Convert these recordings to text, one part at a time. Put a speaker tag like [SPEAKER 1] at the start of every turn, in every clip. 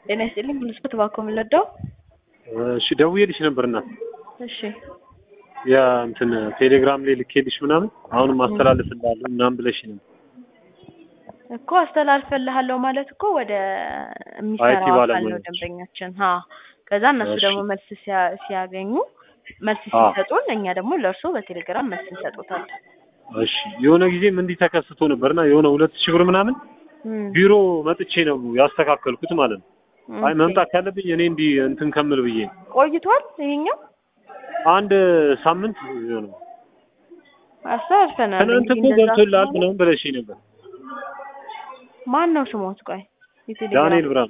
[SPEAKER 1] ጤና ይስጥልኝ ብልስበት እባክዎ የምንወደው
[SPEAKER 2] እሺ ደውዬልሽ ነበር እናት
[SPEAKER 1] እሺ
[SPEAKER 2] ያ እንትን ቴሌግራም ላይ ልኬልሽ ምናምን አሁንም አስተላልፍልሃለሁ ምናምን ብለሽ ነው
[SPEAKER 1] እኮ አስተላልፈልሃለሁ ማለት እኮ ወደ
[SPEAKER 2] አይቲ
[SPEAKER 1] የሚሰራው አካል ነው
[SPEAKER 2] ባለሙያዎች።
[SPEAKER 1] ደንበኛችን ሀ ከዛ እነሱ
[SPEAKER 2] እሺ።
[SPEAKER 1] ደግሞ መልስ ሲያ- ሲያገኙ መልስ
[SPEAKER 2] አዎ።
[SPEAKER 1] ሲሰጡን እኛ ደግሞ ለእርስዎ በቴሌግራም መልስ እንሰጡታለን
[SPEAKER 2] እሺ የሆነ ጊዜም እንዲህ ተከስቶ ነበርና የሆነ ሁለት ሺህ ብር ምናምን
[SPEAKER 1] እም፣
[SPEAKER 2] ቢሮ መጥቼ ነው ያስተካከልኩት ማለት ነው። አይ
[SPEAKER 1] ኦኬ።
[SPEAKER 2] መምጣት ካለብኝ እኔ እንዲህ እንትን ከምል ብዬ ነው።
[SPEAKER 1] ቆይቷል ይሄኛው
[SPEAKER 2] አንድ ሳምንት የሆነ
[SPEAKER 1] አስተላልፈናል
[SPEAKER 2] ትናንት
[SPEAKER 1] እንግዲህ
[SPEAKER 2] እኮ
[SPEAKER 1] እንደዛ
[SPEAKER 2] ገብቶልሃል
[SPEAKER 1] ከሆነ
[SPEAKER 2] ምናምን ብለሽኝ ነበር።
[SPEAKER 1] ማን ነው ስሞት ቆይ የቴሌግራም
[SPEAKER 2] ዳንኤል ብርሃኑ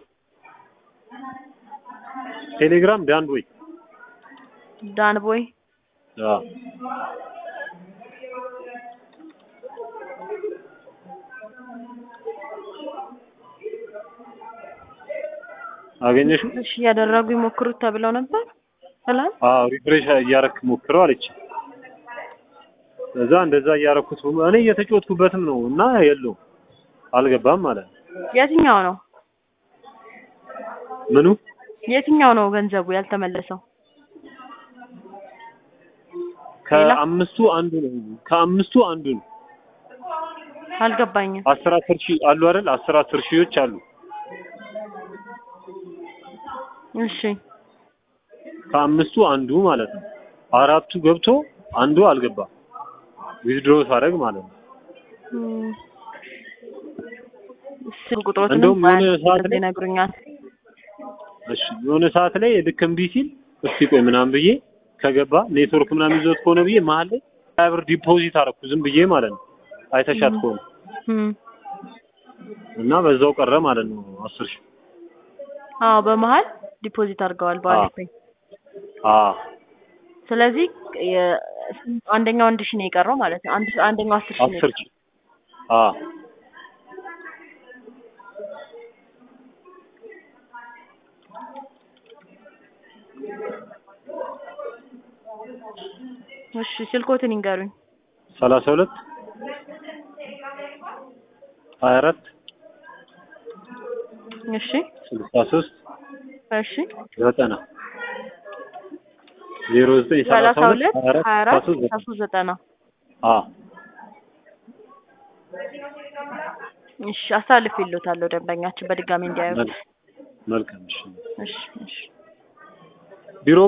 [SPEAKER 2] ቴሌግራም ዳን ቦይ
[SPEAKER 1] ዳን ቦይ
[SPEAKER 2] አዎ አገኘሽው?
[SPEAKER 1] እሺ እያደረጉ ይሞክሩት ተብለው ነበር ሰላም
[SPEAKER 2] አዎ ሪፍሬሽ እያረክ ሞክረው አለች። እዛ እንደዛ እያረኩት እኔ እየተጫወትኩበትም ነው እና የለውም አልገባም ማለት ነው።
[SPEAKER 1] የትኛው ነው
[SPEAKER 2] ምኑ
[SPEAKER 1] የትኛው ነው ገንዘቡ ያልተመለሰው
[SPEAKER 2] ከአምስቱ አንዱ ነው። ከአምስቱ አንዱ ነው።
[SPEAKER 1] አልገባኝም
[SPEAKER 2] አስር አስር ሺህ አሉ አይደል? አስር አስር ሺዎች አሉ።
[SPEAKER 1] እሺ
[SPEAKER 2] ከአምስቱ አንዱ ማለት ነው። አራቱ ገብቶ አንዱ አልገባም። ዊዝድሮ ሳደርግ ማለት ነው።
[SPEAKER 1] እም፣ ስልክ ቁጥሮትንም
[SPEAKER 2] እንደውም የሆነ
[SPEAKER 1] በአንድ
[SPEAKER 2] ሰዓት
[SPEAKER 1] ጊዜ
[SPEAKER 2] ላይ-
[SPEAKER 1] ይነግሩኛል
[SPEAKER 2] እሺ የሆነ ሰዓት ላይ ልክ እምቢ ሲል እስቲ ቆይ ምናምን ብዬ ከገባ ኔትወርክ ምናምን ይዞት ከሆነ ብዬ መሀል ላይ ሀያ ብር ዲፖዚት አደረኩ ዝም ብዬ ማለት ነው። አይተሻት
[SPEAKER 1] እም።
[SPEAKER 2] ከሆነ
[SPEAKER 1] እም፣
[SPEAKER 2] እና በዛው ቀረ ማለት ነው አስር ሺህ
[SPEAKER 1] አዎ በመሀል ዲፖዚት አድርገዋል በአሊፔይ
[SPEAKER 2] አዎ
[SPEAKER 1] ስለዚህ የ- አንደኛው አንድ ሺህ ነው የቀረው ማለት ነው አንድ አንደኛው አስር ሺህ ነው
[SPEAKER 2] አስር
[SPEAKER 1] የቀረው
[SPEAKER 2] ሺህ አዎ
[SPEAKER 1] እሺ ስልኮትን ይንገሩኝ
[SPEAKER 2] ሰላሳ ሁለት ሀያ አራት
[SPEAKER 1] እሺ
[SPEAKER 2] ስልሳ ሶስት
[SPEAKER 1] እሺ
[SPEAKER 2] ዘጠና ዜሮ ዘጠኝ
[SPEAKER 1] ሰላሳ ሁለት ሀያ አራት
[SPEAKER 2] ስልሳ
[SPEAKER 1] ስልሳ
[SPEAKER 2] ሶስት
[SPEAKER 1] ሶስት ዘጠና
[SPEAKER 2] አዎ
[SPEAKER 1] እሺ አሳልፍ ይሉታለሁ ደንበኛችን በድጋሚ እንዲያዩት
[SPEAKER 2] መልካም እሺ
[SPEAKER 1] እሺ እሺ